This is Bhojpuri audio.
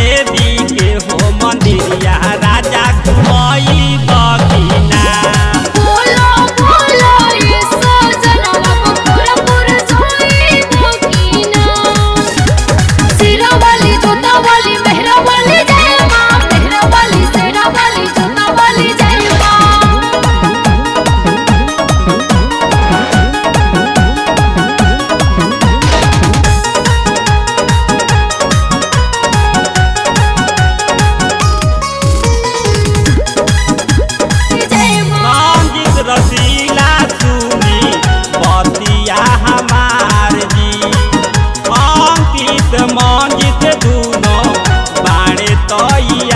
देवी के हो मंदिरिया राजा घुमई बगिना बोलो बोलो ये सजनवा बखुरपुर जाई बगिना सिरा वाली जोता वाली मेहरा वाली जय मां मेहरा वाली सेरा वाली जोता वाली जय मां जय मां रंजित रसीला सुनी बतिया हमार जी अंकित मंजित दुनो बाणे तई